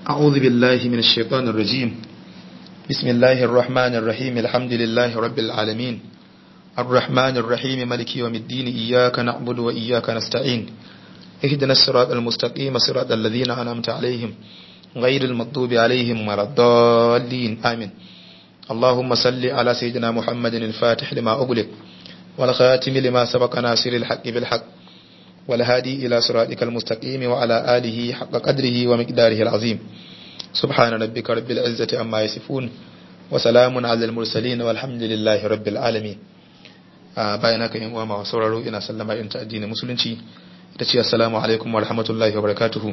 أعوذ بالله من الشيطان الرجيم بسم الله الرحمن الرحيم الحمد لله رب العالمين الرحمن الرحيم ملك يوم الدين إياك نعبد وإياك نستعين اهدنا الصراط المستقيم صراط الذين أنعمت عليهم غير المغضوب عليهم ولا الضالين آمين اللهم صل على سيدنا محمد الفاتح لما أغلق والخاتم لما سبق ناصر الحق بالحق والهادي إلى صراطك المستقيم وعلى آله حق قدره ومقداره العظيم سبحان ربك رب العزة عما يصفون وسلام على المرسلين والحمد لله رب العالمين bayan haka yan uwa masu sauraro ina sallama in ta addinin musulunci ita ce assalamu alaikum wa rahmatullahi wa barakatuhu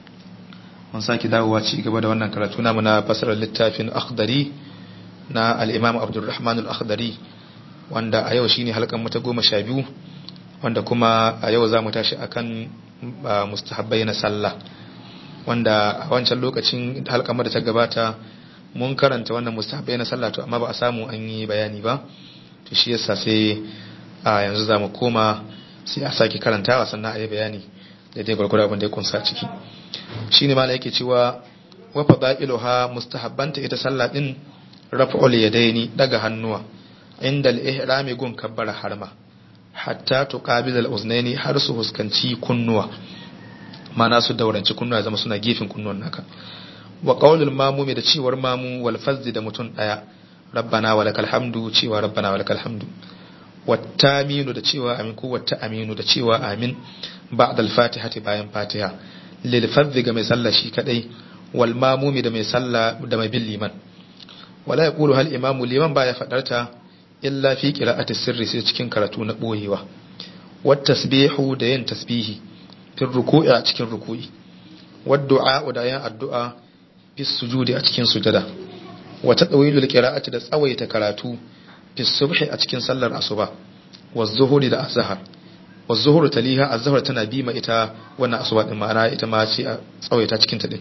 mun saki dawowa ci gaba da wannan karatu namu na fasarar littafin akhdari na al-imam abdurrahman al-akhdari wanda a yau shine halkan mu ta goma sha biyu wanda kuma a yau za mu tashi akan mustahabbai na sallah wanda a wancan lokacin halkan da ta gabata mun karanta wannan mustahabbai na sallah to amma ba a samu an yi bayani ba to shi yasa sai a yanzu za mu koma sai a sake karantawa sannan a yi bayani da dai gwargwaro abin da ya kunsa ciki shi ne mala yake cewa wa fada'iluha mustahabbanta ita sallah din raf'ul yadaini daga hannuwa inda al-ihrami gun kabbara harma hatta tuqabil al-uznaini har su huskanci kunnuwa mana su dauranci kunnuwa zama suna gefen kunnuwan naka wa qaulul mamumi da cewar mamu wal fazzi da mutun daya rabbana walakal hamdu cewa rabbana walakal hamdu wattaminu da cewa amin ko watta aminu da cewa amin ba'da al-fatihati bayan fatiha lil fadhi ga mai sallah shi kadai wal mamumi da mai sallah da mai bin liman wala yaqulu hal imamu liman baya fadarta illa fi qira'ati sirri sai cikin karatu na boyewa wat tasbihu da yin tasbihi fi ruku'i a cikin ruku'i wad du'a da yin addu'a fi sujudi a cikin sujada wa tadawilul qira'ati da tsawaita karatu fi subhi a cikin sallar asuba wa zuhuri da azhar wa zuhur taliha azhar tana bi ma ita wannan asuba din ma'ana ita ma ce a tsawaita cikin ta din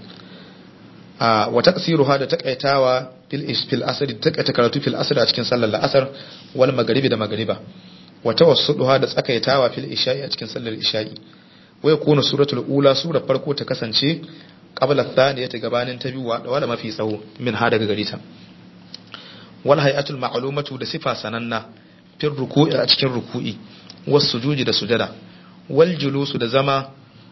a wa taqsiruha da takaitawa fil isfil asr da takaita karatu fil asr a cikin sallar la'asar wal maghribi da maghriba wa tawassuduha da tsakaitawa fil isha'i a cikin sallar isha'i wa yakunu suratul ula sura farko ta kasance qabla thaniyati gabanin ta biyu wala mafi tsawo min ha daga garita wal hay'atul ma'lumatu da sifa sananna fil ruku'i a cikin ruku'i was sujudi da sujada wal julusu da zama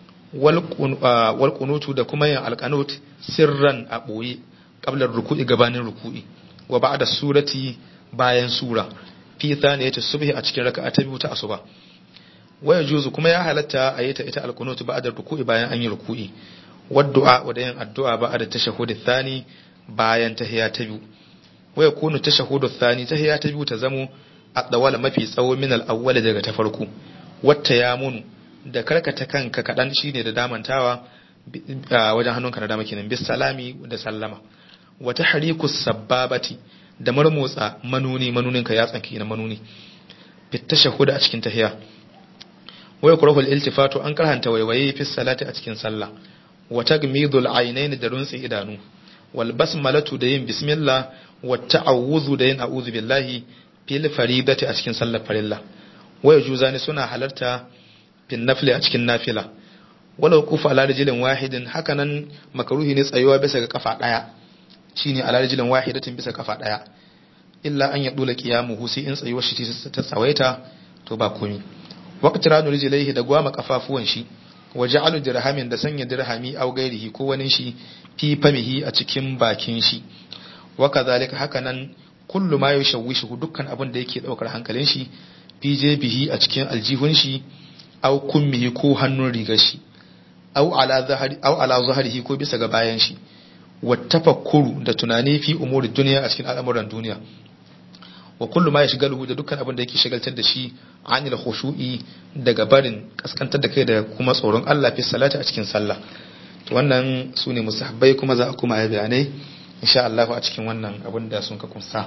wal qunutu da kuma yin alqanut sirran a boye qabla ruku'i gabanin ruku'i wa ba'da surati bayan sura fi thaniyati subhi a cikin raka'a ta biyu ta asuba waya juzu kuma ya halatta a yi ta ita alqunut ba'da ruku'i bayan an yi ruku'i waddu'a da yin addu'a ba'da tashahhud thani bayan tahiyya ta biyu waya kunu tashahudu thani tahiyya ta biyu ta zamo adawala mafi tsawo min al-awwal daga ta farko wata ya munu da karkata kanka kadan shine da damantawa wajen hannunka na dama kenan bis salami da sallama wa tahriku sababati da marmotsa manuni manuninka ya tsanki na manuni fit tashahhud a cikin tahiyya waya kurahu al-iltifatu an karhanta waiwaye fi salati a cikin sallah wa tagmidul aynain da runtsi idanu wal basmalatu da yin bismillah wa ta'awuzu da yin a'udhu billahi fil faridati a cikin sallar farilla waya juzani suna halarta fil nafli a cikin nafila wala kufa ala rijlin wahidin hakanan makaruhi ne tsayuwa bisa ga kafa daya shine ala rijlin wahidatin bisa kafa daya illa an yadula qiyamuhu sai in tsayuwar shi ta tsawaita to ba komi waqtiranu rijlaihi da gwama kafafuwan shi waja'alu dirhamin da sanya dirhami aw gairihi ko wani shi fi famihi a cikin bakin shi wa kadhalika hakanan kullu ma yashawwishu dukkan abin da yake daukar hankalin shi fi jebihi a cikin aljihun shi aw kummihi ko hannun rigar shi aw ala zahari aw ala zahrihi ko bisa ga bayan shi wa tafakkuru da tunani fi umuri duniya a cikin al'amuran duniya wa kullu ma yashghaluhu da dukkan abin da yake shagaltar da shi anil khushu'i daga barin kaskantar da kai da kuma tsoron Allah fi salati a cikin sallah to wannan sune musahabbai kuma za a kuma yi bayanai insha Allah a cikin wannan abin da sun ka kunsa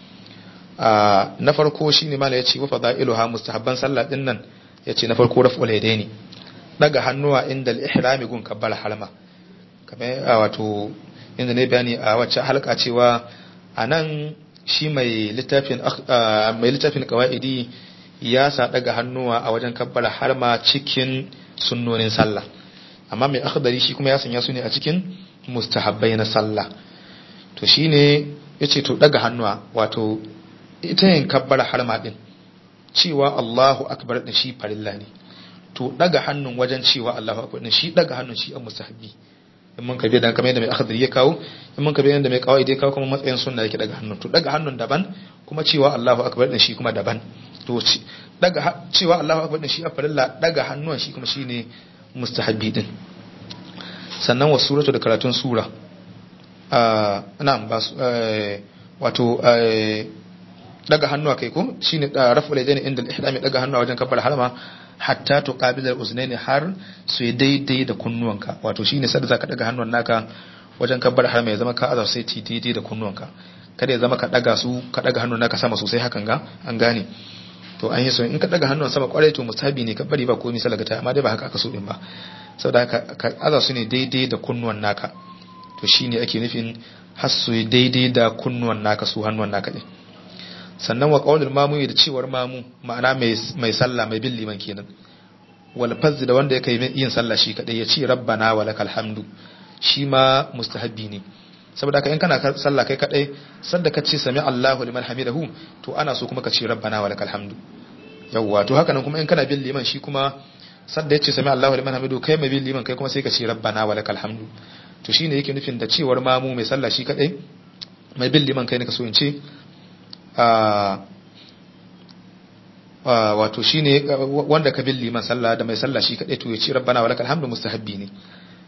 na farko shine mala yace wa fadailuha mustahabban sallah din nan yace na farko raf'ul yadaini daga hannuwa inda al-ihrami gun kabbal harma kamar wato inda ne bayani a wacce halka cewa anan shi mai littafin mai littafin qawaidi ya sa daga hannuwa a wajen kabbala harma cikin sunnonin sallah amma mai akhdari shi kuma ya sanya su ne a cikin mustahabbai na sallah to shine yace to daga hannuwa wato ita yin kabbara harma din cewa Allahu akbar din shi farilla ne to daga hannun wajen cewa Allahu akbar din shi daga hannun shi an mustahabbi in mun kabe dan kamar yadda mai akhdari ya kawo in mun kabe yadda mai kawai dai kawo kuma matsayin sunna yake daga hannun to daga hannun daban kuma cewa Allahu akbar din shi kuma daban to daga cewa Allahu akbar din shi a farilla daga hannun shi kuma shine mustahabbi din sannan wa suratu da karatun sura na'am ba wato daga hannuwa kai ko shine raf'ul yadaini inda al-ihrami daga hannuwa wajen kafar harama hatta tuqabil al-uznaini har su yi daidai da kunnuwanka wato shine sadda zaka daga hannuwan naka wajen kafar harama ya zama ka azar sai ti daidai da kunnuwanka kada ya zama ka daga su ka daga hannun naka sama sosai hakan ga an gane to an yi so in ka daga hannun sama kwarai to musabi ne ka bari ba komai salagata amma dai ba haka aka so din ba saboda haka ka aza su ne daidai da kunnuwan naka to shine ake nufin har su daidai da kunnuwan naka su hannuwan naka din sannan wa qaulul mamu da cewar mamu ma'ana mai mai sallah mai bin liman kenan wal fazz da wanda yake yin sallah shi kadai ya ce rabbana walakal hamdu shi ma mustahabbi ne saboda haka in kana sallah kai kadai sanda ka ce sami Allahu liman hamidahu to ana so kuma ka ce rabbana walakal hamdu yawwa to haka nan kuma in kana bin liman shi kuma sanda ya ce sami Allahu liman hamidu kai mai bin liman kai kuma sai ka ce rabbana walakal hamdu to shine yake nufin da cewar mamu mai sallah shi kadai mai bin liman kai ne ka so in ce wato shine wanda ka bin liman sallah da mai sallah shi kadai to ya ce rabbana walakal hamdu mustahabbi ne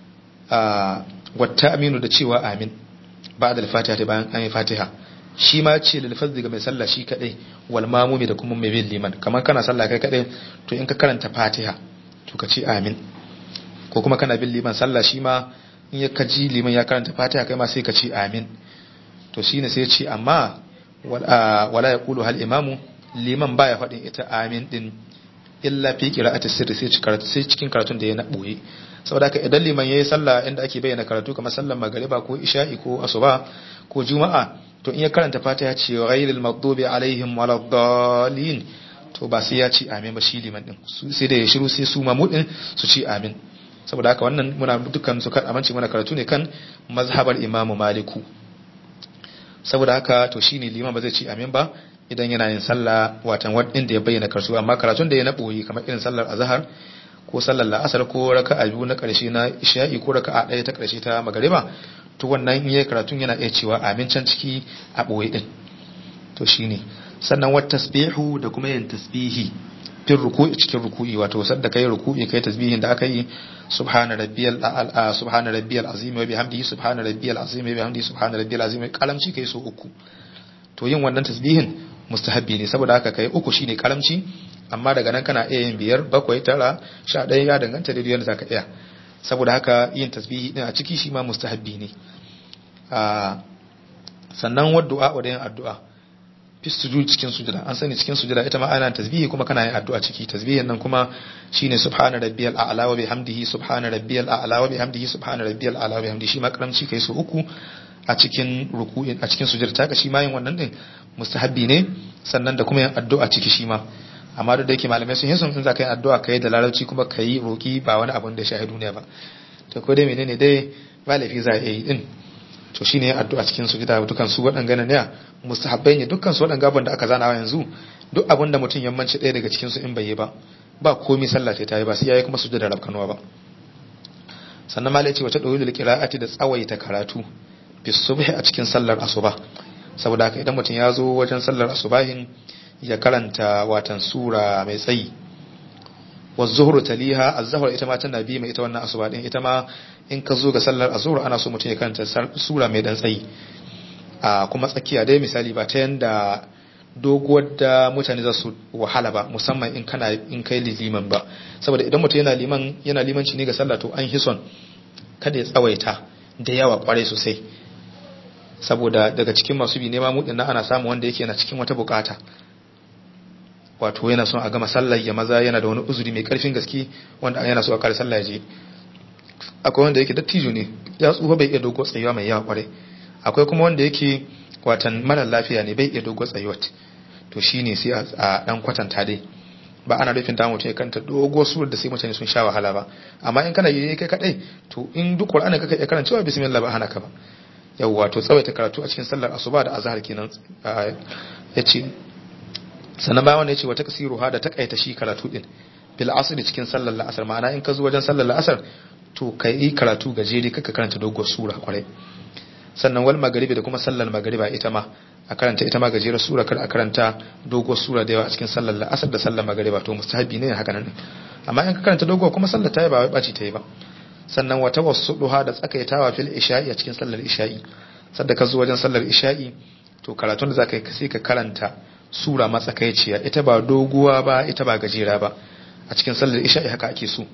wata aminu da cewa amin ba da fatiha ta bayan an yi fatiha shi ma ce da lafazzi ga mai sallah shi kadai wal mamumi da kuma mai bin liman kamar kana sallah kai kadai to in ka karanta fatiha to ka ce amin ko kuma kana bin liman sallah shi ma in ya kaji liman ya karanta fatiha kai ma sai ka ce amin to shine sai ya ce amma wala ya kulu hal imamu liman baya faɗin ita amin din illa fi qira'ati sirri sai cikin karatun da ya na boye saboda haka idan liman yayi sallah inda ake bayyana karatu kamar sallar magariba ko isha'i ko asuba ko juma'a to in ya karanta fatiha ce ghayril maghdubi alaihim waladdallin to ba sai ya ce amin ba shi liman din sai da ya shiru sai su mamudin su ce amin saboda haka wannan muna dukkan su kan amince muna karatu ne kan mazhabar imamu maliku saboda haka to shine liman ba zai ce amin ba idan yana yin sallah watan inda ya bayyana karatu amma karatun da ya na boye kamar irin sallar azhar ko sallar la'asar ko raka'a biyu na karshe na isha'i ko raka'a ɗaya ta karshe ta magariba to wannan in yayi karatun yana iya cewa amin can ciki a boye din to shine sannan wat tasbihu da kuma yin tasbihi fin ruku'i cikin ruku'i wato sadda kai ruku'i kai tasbihin da aka yi subhana rabbiyal a'la subhana rabbiyal azim wa bihamdihi subhana rabbiyal azim wa bihamdihi subhana rabbiyal azim kalamci kai so uku to yin wannan tasbihin mustahabbi ne saboda haka kai uku shine karamci amma daga nan kana iya yin biyar bakwai tara sha ɗaya ya danganta da yadda zaka iya saboda haka yin tasbihi din a ciki shi ma mustahabbi ne sannan waddu'a wa da yin addu'a fi sujud cikin sujada an sani cikin sujada ita ma ana tasbihi kuma kana yin addu'a ciki tasbihin nan kuma shine subhana rabbiyal a'la wa bihamdihi subhana rabbiyal a'la wa bihamdihi subhana rabbiyal a'la wa bihamdihi shi ma karamci kai so uku a cikin ruku'in a cikin sujada ta shi ma yin wannan din mustahabbi ne sannan da kuma yin addu'a ciki shi ma amma duk da yake malamai sun yi sun za ka yi addu'a ka yi da larabci kuma ka yi roki ba wani abun da shahidu ne ba to ko dai menene dai ba laifi za a yi din to shine addu'a cikin sujada dukan su waɗanga ne mustahabbai ne dukkan su waɗanga abin da aka zana yanzu duk abin da mutum yammanci ɗaya daga cikin su in bai yi ba ba komai sallah ta yi ba sai yayi kuma sujada rabkanuwa ba sannan malai ce wata dawilul qira'ati da tsawaita karatu fi subhi a cikin sallar asuba saboda haka idan mutum ya zo wajen sallar asubahin ya karanta watan sura mai tsayi wa zuhru taliha az-zuhr ita ma tana bi mai ita wannan asuba din ita ma in ka zo ga sallar azhur ana so mutum ya karanta sura mai dan tsayi a kuma tsakiya dai misali ba ta yanda doguwar da mutane za su wahala ba musamman in kana in kai liman ba saboda idan mutum yana liman yana limanci ne ga sallah to an hison kada ya tsawaita da yawa kwarai sosai saboda daga cikin masu bi nema mudin ana samu wanda yake yana cikin wata bukata wato yana son a gama sallar ya maza yana da wani uzuri mai karfin gaske wanda yana so a kare sallah ya je akwai wanda yake dattijo ne ya tsufa bai iya dogo tsayuwa mai yawa kwarai akwai kuma wanda yake watan mara lafiya ne bai iya dogo tsayuwa to shine sai a dan kwatanta dai ba ana nufin ta mutum ya karanta dogo surar da sai mutane sun sha wahala ba amma in kana yi kai kadai to in duk qur'ani kaka iya karantawa bismillah ba hana ka ba yawwa to tsawaita karatu a cikin sallar asuba da azhar kenan yace sannan bayan wannan yace wa taksiruha da takaita shi karatu din bil asr cikin sallar la'asar ma'ana in ka zo wajen sallar la'asar to kai karatu gajere kaka karanta doguwar sura kwarai sannan wal magaribi da kuma sallar magariba ita ma a karanta ita ma gajerar sura kar a karanta doguwar sura da yawa a cikin sallar la'asar da sallar magariba to mustahabi ne haka nan amma in ka karanta doguwar kuma sallar ta yi ba wai baci ta yi ba sannan wata wasu duha da tsakaitawa fil isha'i a cikin sallar isha'i sadda ka zo wajen sallar isha'i to karatun da zaka yi sai ka karanta sura matsakaiciya ita ba doguwa ba ita ba gajera ba a cikin sallar isha'i haka ake so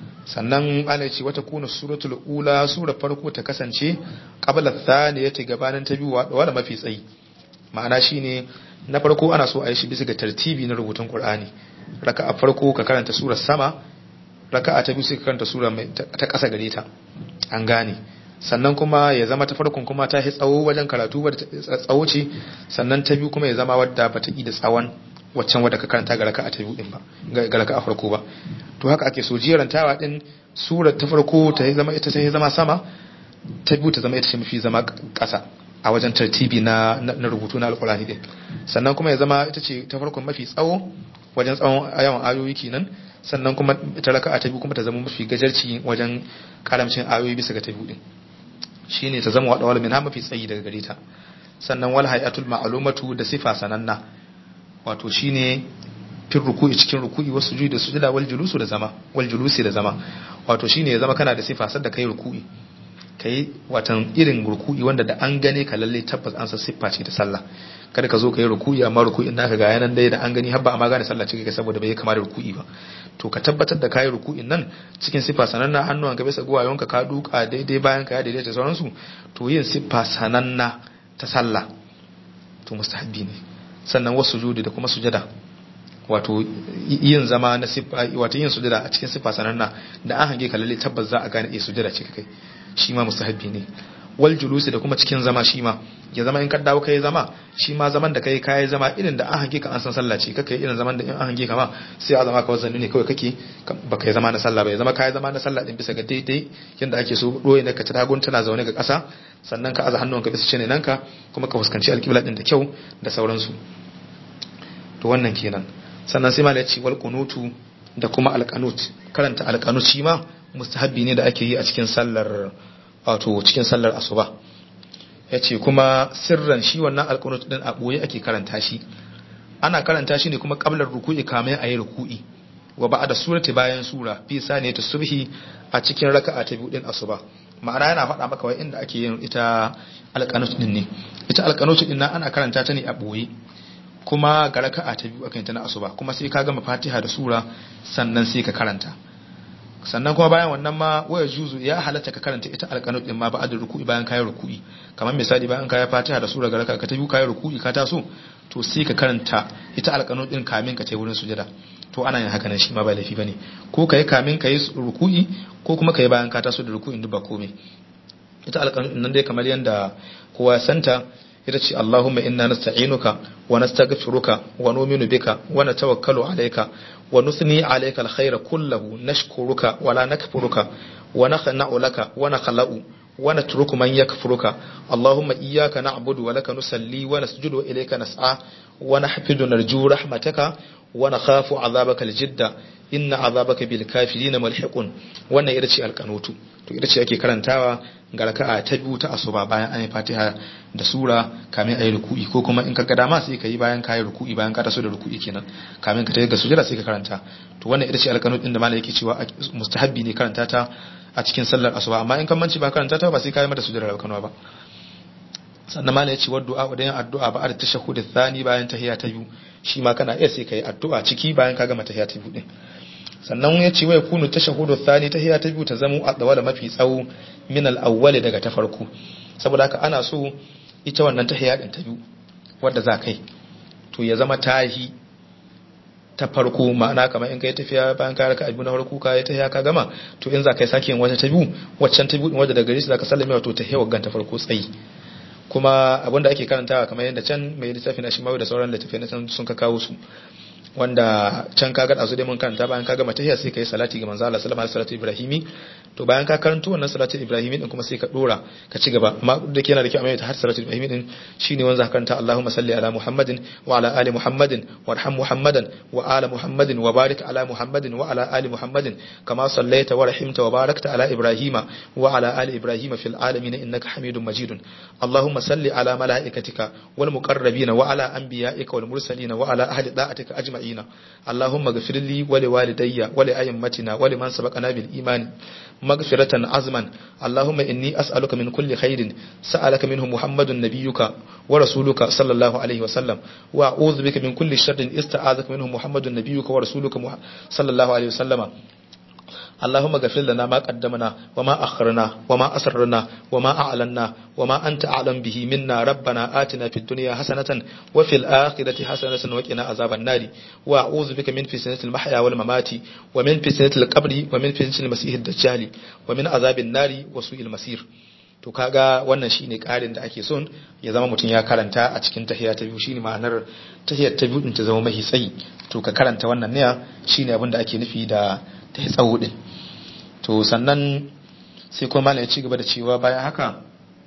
sannan ana ce wata kuna suratul ula sura farko ta kasance qabla thaniyati gabanin ta biyu wala mafi tsayi ma'ana shine na farko ana so a yi shi bisa ga tartibi na rubutun qur'ani raka'a farko ka karanta surar sama raka'a ta biyu sai ka karanta sura ta ƙasa gare ta an gane sannan kuma ya zama ta farkon kuma ta yi tsawo wajen karatu wadda tsawo ce sannan ta biyu kuma ya zama wadda ba ta yi da tsawon waccan wadda ka karanta ga raka'a ta biyu din ba ga raka'a farko ba to haka ake so jerantawa din surar ta farko ta zama ita ta zama sama ta biyu ta zama ita ce mafi zama ƙasa a wajen tartibi na na rubutu na alkurani din sannan kuma ya zama ita ce ta farkon mafi tsawo wajen tsawon yawan ayoyi kenan sannan kuma ita raka'a ta biyu kuma ta zama mafi gajarci wajen karamcin ayoyi bisa ga ta biyu din shine ta zama wadawal min ha mafi tsayi daga gare ta sannan wal hayatul ma'lumatu da sifa sananna wato shine fil ruku'i cikin ruku'i wasu sujudi da sujada wal julusu da zama wal julusi da zama wato shine ya zama kana da sifa sadda kai ruku'i kai watan irin ruku'i wanda da an gane ka lalle tabbas an san siffa ce ta sallah kada ka zo ka yi ruku'i amma ruku'in naka ga yanan dai da an gani har ba amma gane sallah ce kai saboda bai kama da ruku'i ba to ka tabbatar da kayi ruku'in nan cikin siffa sananna hannuwan ka bisa guwayonka ka duka daidai bayan ka ya daidaita sauransu to yin siffa sananna ta sallah to mustahabbi ne sannan wasu sujudi da kuma sujada wato yin zama na siffa wato yin sujada a cikin siffa sananna da an hange ka lalle tabbas za a gane eh sujada ce kai shi ma mustahabbi ne wal julusi da kuma cikin zama shi ma ya zama in ka dawo kai zama shi ma zaman da kai kai zama irin da an hange ka an san sallah ce kake irin zaman da in an hange ka ma sai a zama ka wazanni ne kawai kake ba kai zama na sallah ba ya zama kai zama na sallah din bisa ga daidai yanda ake so doye ne ka ta tagun tana zaune ga ƙasa sannan ka aza hannunka bisa cine nan ka kuma ka fuskanci alƙibla din da kyau da sauransu to wannan kenan sannan sai malai ce wal qunutu da kuma alqanut karanta alqanut shi ma mustahabbi ne da ake yi a cikin sallar wato cikin sallar asuba yace kuma sirran shi wannan alqanut din a boye ake karanta shi ana karanta shi ne kuma qablar ruku'i kamar ayi ruku'i wa ba'da surati bayan sura fi saniyatu subhi a cikin raka'a ta biyu din asuba ma'ana yana faɗa maka wai inda ake yin ita alqanut din ne ita alqanut din nan ana karanta ta ne a boye kuma ga raka'a ta biyu akan ta na asuba kuma sai ka gama fatiha da sura sannan sai ka karanta sannan kuma bayan wannan ma waya juzu ya halatta ka karanta ita alqanut din ma ba'da ruku'i bayan kayi ruku'i kamar misali bayan kayi fatiha da sura ga raka'a ta biyu kayi ruku'i ka taso to sai ka karanta ita alqanut din kamin ka tai wurin sujada to ana yin haka nan shi ma ba laifi bane ko kai kamin kayi ruku'i ko kuma kai bayan ka taso da ruku'in duk ba komai ita alqanut din nan dai kamar yanda kowa ya santa ita ce Allahumma inna nasta'inuka wa nastaghfiruka wa nu'minu bika wa natawakkalu alayka wa nusni alayka alkhayra kullahu nashkuruka wa la nakfuruka wa nakhna'u laka wa nakhla'u wa natruku man yakfuruka Allahumma iyyaka na'budu wa laka nusalli wa nasjudu ilayka nas'a wa nahfidu narju rahmataka wa nakhafu 'adhabaka aljidda inna 'adhabaka bil kafirin mulhiqun wannan ita ce alqanutu to ita ce ake karantawa ga raka'a ta biyu ta asuba bayan an yi fatiha da sura kamin ayi ruku'i ko kuma in ka ga dama sai ka yi bayan ka yi ruku'i bayan ka taso da ruku'i kenan kamin ka tafi ga sujada sai ka karanta to wannan ita ce alqanut din da malai yake cewa mustahabbi ne karanta ta a cikin sallar asuba amma in kan manci ba karanta ta ba sai ka yi mata sujada da kanwa ba sannan malai ya ce wa du'a da yin addu'a ba da tashahhud thani bayan tahiyya ta biyu shi ma kana iya sai ka yi addu'a ciki bayan ka gama tahiyya ta biyu din sannan ya ce wai kunu tashahudu thani tahiyya ta biyu ta zamo a da mafi tsawo min al-awwal daga ta farko saboda haka ana so ita wannan tahiyya din ta biyu wanda za kai to ya zama tahi ta farko ma'ana kamar in kai tafiya bayan ka raka abu na farko ka yi tahiyya ka gama to in za kai sake yin wata ta biyu waccan ta biyu wadda daga gare shi zaka sallame wato tahiyya waggan ta farko tsayi kuma abinda ake karantawa kamar yadda can mai littafi na shi da sauran littafi na sun ka kawo su wanda can kaga da su dai mun karanta bayan kaga matahiya sai kai salati ga manzo Allah sallallahu alaihi wasallam ibrahimi to bayan ka karanto wannan salati ibrahimi din kuma sai ka dora ka ci gaba amma da ke yana da kyau amma har salati ibrahimi din shine wanda ka karanta Allahumma salli ala Muhammadin wa ala ali Muhammadin warham Muhammadan wa ala Muhammadin wa barik ala Muhammadin wa ala ali Muhammadin kama sallaita wa rahimta wa barakta ala Ibrahima wa ala ali Ibrahima fil alamin innaka Hamidum Majidun Allahumma salli ala malaikatika wal muqarrabin wa ala anbiya'ika wal mursalin wa ala ahli da'atika ajma'ina Allahumma ghfir li wa li walidayya wa li ayyimatina wa liman sabaqana bil iman maghfiratan azman Allahumma inni as'aluka min kulli khairin sa'alaka minhu Muhammadun nabiyyuka wa rasuluka sallallahu alaihi wa sallam wa a'udhu bika min kulli sharrin ista'azaka minhu Muhammadun nabiyyuka wa rasuluka sallallahu alaihi wa sallama اللهم اغفر لنا ما قدمنا وما أخرنا وما أسررنا وما أعلنا وما أنت أعلم به منا ربنا آتنا في الدنيا حسنة وفي الآخرة حسنة وقنا عذاب النار وأعوذ بك من فتنة المحيا والممات ومن فتنة القبر ومن فتنة المسيح الدجال ومن عذاب النار وسوء المصير to kaga wannan shine karin da ake son ya zama mutum ya karanta a cikin tahiyya ta biyu shine ma'anar tahiyyar ta biyu din ta zama mahi tsayi to ka karanta wannan ne shine abin da ake nufi da ta tsawo din to sannan sai kuma malam ya ci gaba da cewa bayan haka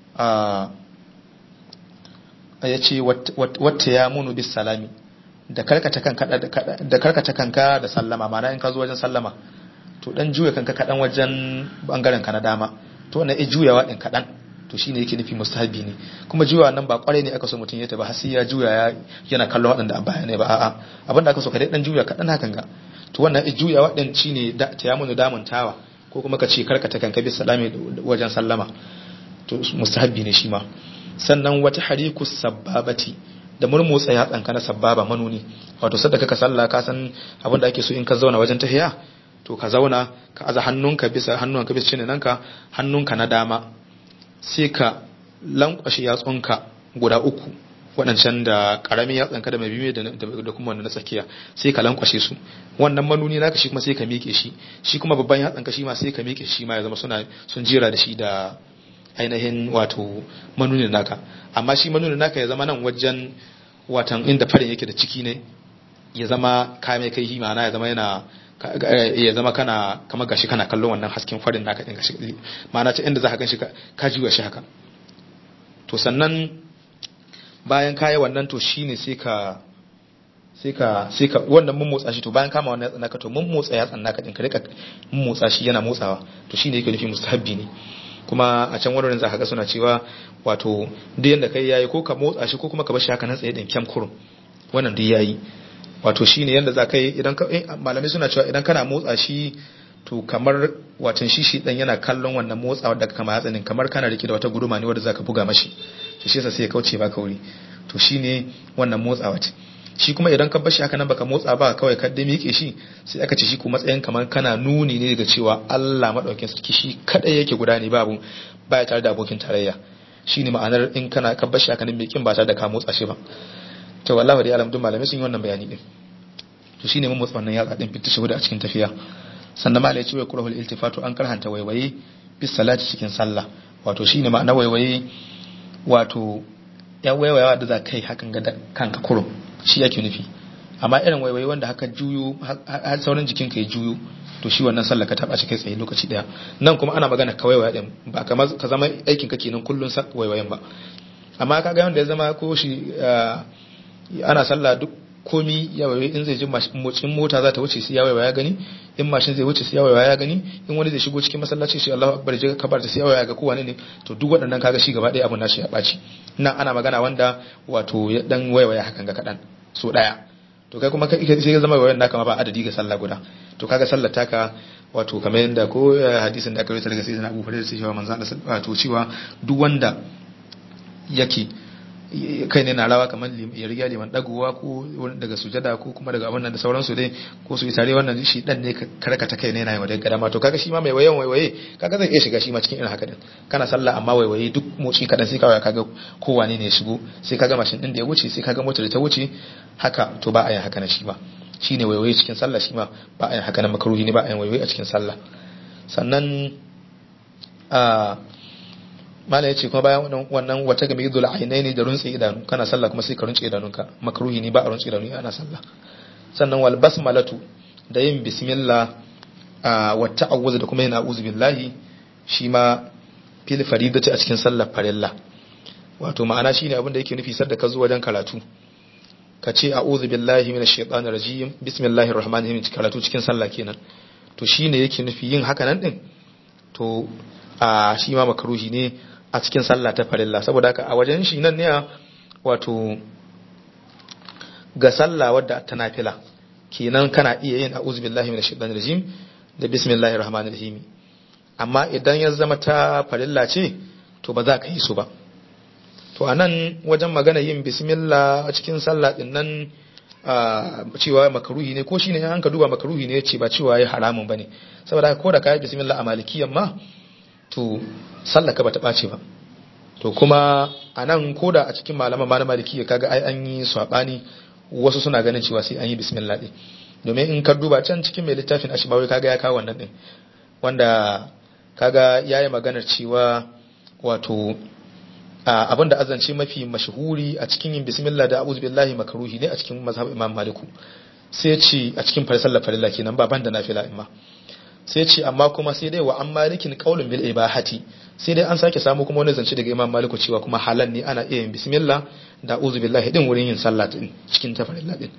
a ya ce wata ya munu bis salami da karkata kanka da karkata kanka da sallama ma'ana in ka zo wajen sallama to dan juya kanka kadan wajen bangaren ka na dama to wannan ya juyawa din kadan to shine yake nufi mustahabi ne kuma juyawa nan ba kwarai ne aka so mutum ya ta ba har sai ya juya yana kallon waɗanda a baya ne ba a'a abinda aka so ka dai dan juya kadan hakan ga to wannan juyawa din shine da ta ya munu damuntawa ko kuma ka ce karkata kanka bis salami wajen sallama to mustahabbi ne shi ma sannan wata hariku sababati da murmutsa ya tsanka na sababa manuni wato sadda ka sallah ka san abin da ake so in ka zauna wajen tahiya to ka zauna ka aza hannunka bisa hannunka bisa cinin nanka hannunka na dama sai ka lankwashe yatsunka guda uku waɗancan da ƙaramin yatsanka da mai biyu da kuma wanda na tsakiya sai ka lankwashe su wannan manuni naka shi kuma sai ka miƙe shi shi kuma babban yatsanka shi ma sai ka miƙe shi ma ya zama suna sun jera da shi da ainihin wato manuni naka amma shi manuni naka ya zama nan wajen watan inda farin yake da ciki ne ya zama ka mai kai ma'ana ya zama yana ya zama kana kamar gashi kana kallon wannan hasken farin naka din gashi ma'ana ta inda za ka gan shi ka juya shi haka to sannan bayan kayi wannan to shine sai ka sai ka sai ka wannan mun motsa shi to bayan kama wannan yatsan naka to mun motsa yatsan naka din ka rika mun motsa shi yana motsawa to shine yake nufi mustahabbi ne kuma a can wurin za ka ga suna cewa wato duk yanda kai yayi ko ka motsa shi ko kuma ka bar shi haka nan tsaye din kyam kurum wannan duk yayi wato shine yanda za ka yi idan ka malamai suna cewa idan kana motsa shi to kamar watan shi shi dan yana kallon wannan motsawa da kama yatsanin kamar kana rike da wata guduma ne wanda zaka buga mashi to shi yasa sai ya kauce ba kauri to shine wannan motsawa ce shi kuma idan ka bar shi haka nan baka motsa ba kawai ka dai miƙe shi sai aka ce shi kuma matsayin kamar kana nuni ne daga cewa Allah madaukakin sarki shi kadai yake guda ne babu baya tare da abokin tarayya shine ma'anar in kana ka bar shi haka nan miƙin ba tare da ka motsa shi ba to wallahi dai alamdun malamai sun yi wannan bayani din to shine mun motsa wannan yatsa din fitta shi a cikin tafiya sannan malai ce wa kurahul iltifatu an karhanta waiwaye bis salati cikin sallah wato shine ma'ana waiwaye wato ya waiwayawa da za kai hakan ga kanka kurum shi yake nufi amma irin waiwaye wanda haka juyo har sauran jikin ka ya juyo to shi wannan sallah ka taba shi kai tsaye lokaci daya nan kuma ana magana ka waiwaya din ba kamar ka zama aikin ka kenan kullun waiwayen ba amma kaga wanda ya zama ko shi ana sallah duk komi ya waiwaye in zai ji motsin mota za ta wuce sai ya waiwaya gani in mashin zai wuce sai ya waiwaya gani in wani zai shigo cikin masallaci shi Allahu akbar je ka bar sai ya waiwaya ga kowane ne to duk waɗannan kaga shi gaba ɗaya abun nashi ya ɓaci nan ana magana wanda wato ya dan waiwaya hakan ga kaɗan so ɗaya to kai kuma sai ya zama waiwayan naka ma ba adadi ga sallah guda to kaga sallar taka wato kamar yadda ko hadisin da aka rubuta daga sayyidina Abu Hurairah sai cewa manzo Allah wato cewa duk wanda yake kai ne na rawa kamar ya riga liman dagowa ko daga sujada ko kuma daga abin nan da sauransu dai ko su yi tare wannan shi dan ne karkata kai ne yana yi wa daga dama to kaga shi ma mai wayan waiwaye kaga zai iya shiga shi ma cikin irin haka din kana sallah amma waiwaye duk motsi kadan sai kawai kaga kowane ne ya shigo sai kaga mashin din da ya wuce sai kaga motar da ta wuce haka to ba a yin haka na shi ba shine waiwaye cikin sallah shi ma ba a yin haka na makaruhi ne ba a yin waiwaye a cikin sallah sannan a mala ya ce kuma bayan wannan wata game idul ainai ne da runtse idanu kana sallah kuma sai ka runtse idanunka makruhi ne ba a runtse idanu ana sallah sannan wal basmalatu da yin bismillah wa ta'awuz da kuma yin a'udhu billahi shi ma fil faridati a cikin sallar farilla wato ma'ana shine abin da yake nufi sadda ka zo wajen karatu ka ce a'udhu billahi minash shaitanir rajim bismillahir rahmanir rahim karatu cikin sallah kenan to shine yake nufi yin haka nan din to a shi ma makaruhi ne a cikin sallah ta farilla saboda haka a wajen shi nan ne wato ga sallah wadda ta nafila kenan kana iya yin a'udhu billahi minash shaitanir rajim da bismillahir rahmanir rahim amma idan ya zama ta farilla ce to ba za ka yi su ba to anan wajen magana yin bismillah a cikin sallah din nan cewa makaruhi ne ko shine an ka duba makaruhi ne ce ba cewa ya haramun bane saboda ko da kai bismillah a malikiyan ma to sallah ka bata bace ba to kuma anan ko da a cikin malaman ma na malikiya kaga ai an yi sabani wasu suna ganin cewa sai an yi bismillah din domin in ka duba can cikin mai littafin ashibawi kaga ya kawo wannan din wanda kaga yayi maganar cewa wato abin da azance mafi mashahuri a cikin yin bismillah da a'udhu billahi makruhi ne a cikin mazhab imam maliku sai ce a cikin farsalla farilla kenan ba banda nafila imma sai ce amma kuma sai dai wa an malikin qaulun bil ibahati sai dai an sake samu kuma wani zance daga imam maliku cewa kuma halal ne ana iya yin bismillah da a'udhu billahi din wurin yin sallah din cikin ta farilla din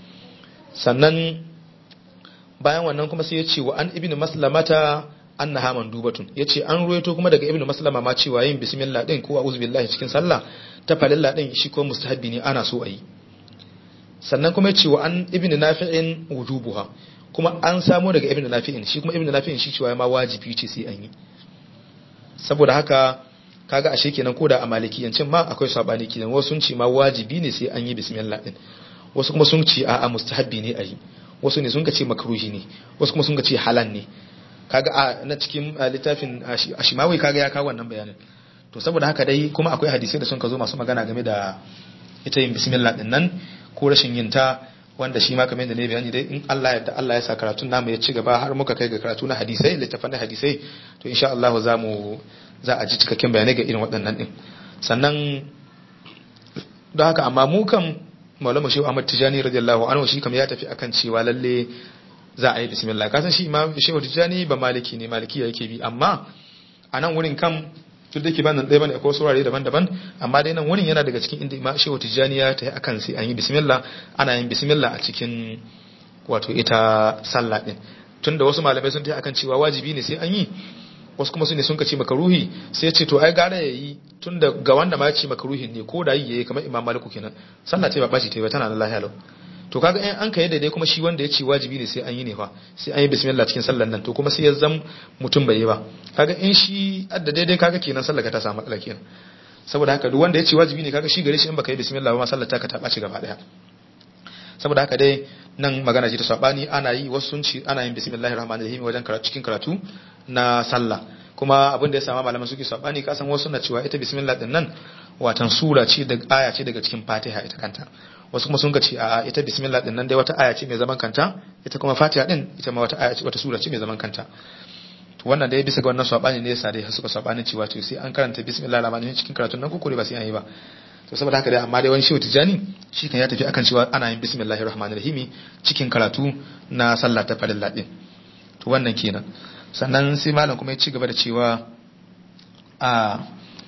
sannan bayan wannan kuma sai ya ce wa an ibnu maslamata annaha mandubatun yace an ruwaito kuma daga ibnu maslama ma cewa yin bismillah din ko a'udhu billahi cikin sallah ta falilla din shi ko mustahabbi ne ana so ayi sannan kuma yace wa an ibnu nafi'in wujubuha kuma an samu daga ibnu nafi'in shi kuma ibnu nafi'in shi cewa ma wajibi ce sai an yi saboda haka kaga ashe kenan koda a malikiyancin ma akwai sabani kenan wasu sun ce ma wajibi ne sai an yi bismillah din wasu kuma sun ce a'a mustahabbi ne ayi wasu ne sun ka ce makruhi ne wasu kuma sun ka ce halal ne kaga a na cikin littafin ashimawi kaga ya kawo wannan bayanin to saboda haka dai kuma akwai hadisai da sun ka zo masu magana game da ita yin bismillah din nan ko rashin yin ta wanda shi ma kamar yadda ne bayani dai in Allah ya Allah ya sa karatun namu ya ci gaba har muka kai ga karatu na hadisai littafan na hadisai to insha Allah za mu za a ji cikakken bayanai ga irin waɗannan din sannan don haka amma mu kan Maulana Shehu Ahmad Tijani radiyallahu anhu shi kam ya tafi akan cewa lalle za a yi bismillah kasan shi imam shehu tijjani ba maliki ne maliki yake bi amma a nan wurin kam duk da ke ba nan ɗaya bane akwai surare daban-daban amma dai nan wurin yana daga cikin inda imam shehu tijjani ya ta akan sai an yi bismillah ana yin bismillah a cikin wato ita sallah din tunda wasu malamai sun ta akan cewa wajibi ne sai an yi wasu kuma su ne sun ka ce makaruhi sai ce to ai gara ya yi tunda ga wanda ma ya ce makaruhin ne ko da yi yayi kamar imam maliku kenan sallah ce ba baci ta ba tana da lahiya lau to kaga in an kai daidai kuma shi wanda ya ce wajibi ne sai an yi ne fa sai an yi bismillah cikin sallar nan to kuma sai ya zam mutum bai yi ba kaga in shi adda daidai kaga kenan sallar ka ta samu matsala kenan saboda haka duk wanda ya ce wajibi ne kaga shi gare shi in baka yi bismillah ba ma sallar ta ka ta ɓaci gaba daya saboda haka dai nan magana ce ta sabani ana yi wasu sun ce ana yin bismillahir rahmanir rahim wajen karatu cikin karatu na sallah kuma abin da ya sama malaman suke sabani kasan wasu na cewa ita bismillah din nan watan sura ce da aya ce daga cikin fatiha ita kanta wasu kuma sun ce a ita bismillah din nan dai wata aya ce mai zaman kanta ita kuma fatiha din ita ma wata aya ce wata sura ce mai zaman kanta to wannan dai bisa ga wannan sabani ne yasa dai suka sabani cewa to sai an karanta bismillah rahmanir rahim cikin karatun nan kokore ba sai an yi ba to saboda haka dai amma dai wani shehu tijani shi kan ya tafi akan cewa ana yin bismillahir rahmanir rahim cikin karatu na sallah ta farilla din to wannan kenan sannan sai malam kuma ya ci gaba da cewa a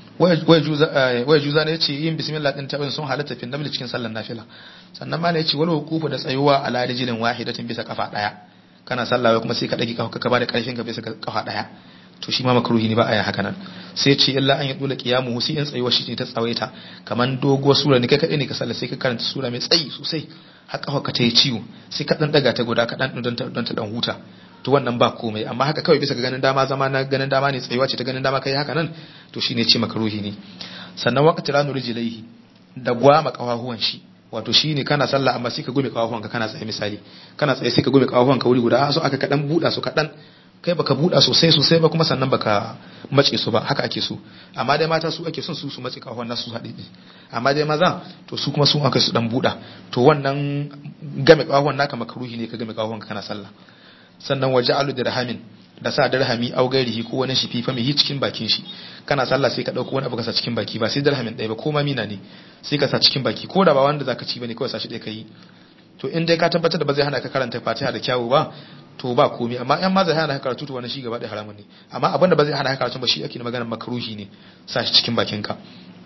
waya juza ne ce yin bismillah din tabin sun halatta fi namli cikin sallar nafila sannan malam ya ce wal wuqufu da tsayuwa ala rijlin wahidatin bisa kafa daya kana sallah kuma sai ka dage kafa ka bada karfin ka bisa kafa daya to shi ma makruhi ne ba a yin haka nan sai ce illa an yi dole qiyamu sai in tsayuwa shi ne ta tsawaita kaman doguwar sura ne kai kadai ne ka sallah sai ka karanta sura mai tsayi sosai har kafa ka ta yi ciwo sai ka dan daga ta guda ka dan don ta dan huta to wannan ba komai amma haka kawai bisa ga ganin dama zama na ganin dama ne tsayuwa ce ta ganin dama kai haka nan to shine ce makruhi ne sannan waqti ranu rijlaihi da gwama kafafuwan shi wato shine kana sallah amma sai ka gume kafafuwanka kana tsaye misali kana tsaye sai ka gume kafafuwanka wuri guda so aka kadan buda su kadan kai baka buda sosai sosai ba kuma sannan baka mace su ba haka ake so amma dai mata su ake son su su mace kafafuwan nasu su haɗe amma dai maza to su kuma su aka su dan buda to wannan game kafafuwan naka makruhi ne ka game kafafuwanka kana sallah sannan waje alu dirhamin da sa dirhami au gairihi ko wani shifi fa mai cikin bakin shi kana sallah sai ka dauko wani abu ka sa cikin baki ba sai dirhamin ɗaya ba ko ma mina ne sai ka sa cikin baki ko da ba wanda zaka ci bane kawai sa shi ɗaya kai to in dai ka tabbatar da ba zai hana ka karanta fatiha da kyawu ba to ba komai amma in ma zai hana ka karatu to wannan shi gaba da haramun ne amma abinda ba zai hana ka karatu ba shi ake magana makruhi ne sa shi cikin bakin ka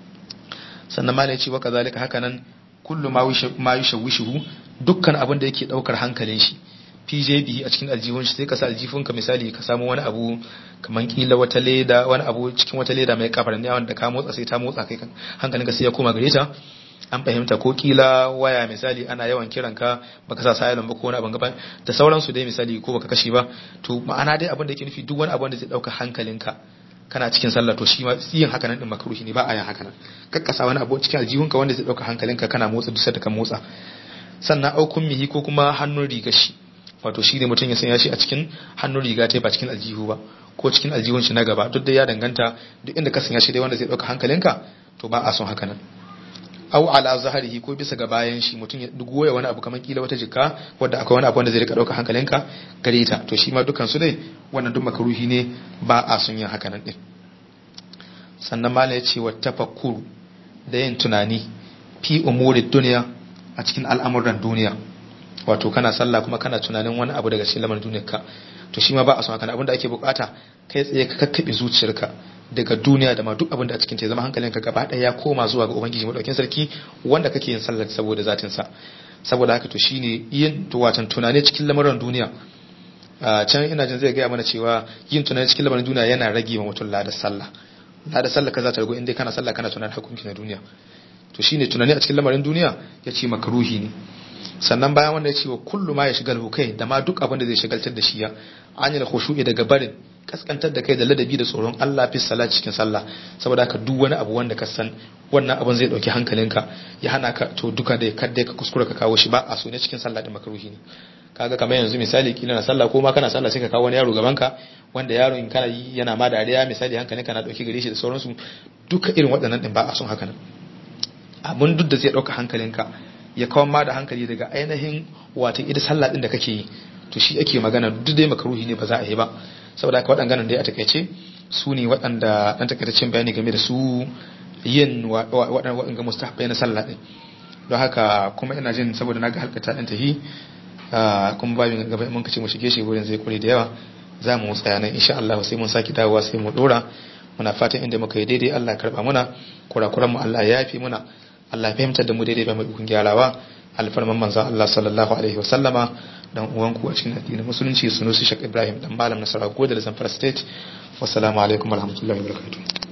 sannan malai ce wa kazalika haka nan kullu ma yushawishu dukkan abin da yake daukar hankalin shi PJB a cikin aljihun shi sai ka sa aljihun ka misali ka samu wani abu kaman kila wata leda wani abu cikin wata leda mai kafar ne wanda ka motsa sai ta motsa kai hankalinka sai ya koma gare ta an fahimta ko kila waya misali ana yawan kiran ka baka sa silent ba ko wani abin gaba da sauransu dai misali ko baka kashe ba to ma'ana dai abin da yake nufi duk wani abu da zai dauka hankalinka kana cikin sallah to shi ma yin haka nan din makruhi ne ba a yin haka nan kakkasa wani abu cikin aljihunka wanda zai dauka hankalinka kana motsa duk da ka motsa sannan aukun mihi ko kuma hannun riga shi wato shi ne mutum ya sanya shi a cikin hannun riga ta ba cikin aljihu ba ko cikin aljihun shi na gaba duk da ya danganta duk inda ka sanya shi dai wanda zai dauka hankalinka to ba a son haka nan au ala zaharihi ko bisa ga bayan shi mutum ya goya wani abu kamar kila wata jikka wadda akwai wani abu wanda zai rika dauka hankalinka gare ta to shi ma dukan su dai wannan duk makaruhi ne ba a son yin haka nan din sannan malam ya ce wa tafakkuru da yin tunani fi umuri duniya a cikin al'amuran duniya wato kana sallah kuma kana tunanin wani abu daga cikin lamarin duniyarka to shi ma ba a son haka abin da ake bukata kai tsaye ka kakkabe zuciyarka daga duniya da ma duk abin da a cikin ta zama hankalinka gaba ɗaya ya koma zuwa ga ubangiji madaukakin sarki wanda kake yin sallar saboda zatin sa saboda haka to shine yin to watan tunani cikin lamarin duniya a can ina jin zai gaya mana cewa yin tunani cikin lamarin duniya yana rage ma mutum ladar sallah ladar sallah ka za ta rago inda kana sallah kana tunanin hukunci na duniya to shine tunani a cikin lamarin duniya ya ce makaruhi ne sannan bayan wanda ya ce wa kullu ma ya shigar kai da ma duk abin da zai shigaltar da shi ya an yi khushu'i daga barin kaskantar da kai da ladabi da tsoron Allah fi salat cikin sallah saboda haka duk wani abu wanda ka san wannan abin zai dauki hankalinka ya hana ka to duka da kadda ka kuskura ka kawo shi ba a so ne cikin sallah da makaruhi ne kaga kamar yanzu misali kila na sallah ko ma kana sallah sai ka kawo wani yaro gaban ka wanda yaron kana yi yana ma dariya misali hankalinka na dauki gare shi da sauransu duka irin waɗannan din ba a son haka nan abun duk da zai dauka hankalinka ya kawar ma da hankali daga ainihin wata ita sallah din da kake yi to shi ake magana duk dai makaruhi ne ba za a yi ba saboda haka waɗannan dai a takaice su ne waɗanda ɗan takaitaccen bayani game da su yin waɗanda mustahabbai na sallah din don haka kuma ina jin saboda na ga halkata ɗan tahi kuma babin gaba mun kace mu shige shi wurin zai kure da yawa za mu tsaya nan insha Allah sai mun saki dawowa sai mu dora muna fatan inda muka yi daidai Allah ya karba muna kurakuran mu Allah ya yafi muna Allah ya fahimtar da mu daidai ba mai ikon gyarawa alfarman manzo Allah sallallahu alaihi wa sallama dan uwanku a cikin addinin musulunci sunusi Sheikh Ibrahim dan malam Nasara Godal Zamfara State wassalamu alaikum warahmatullahi wabarakatuh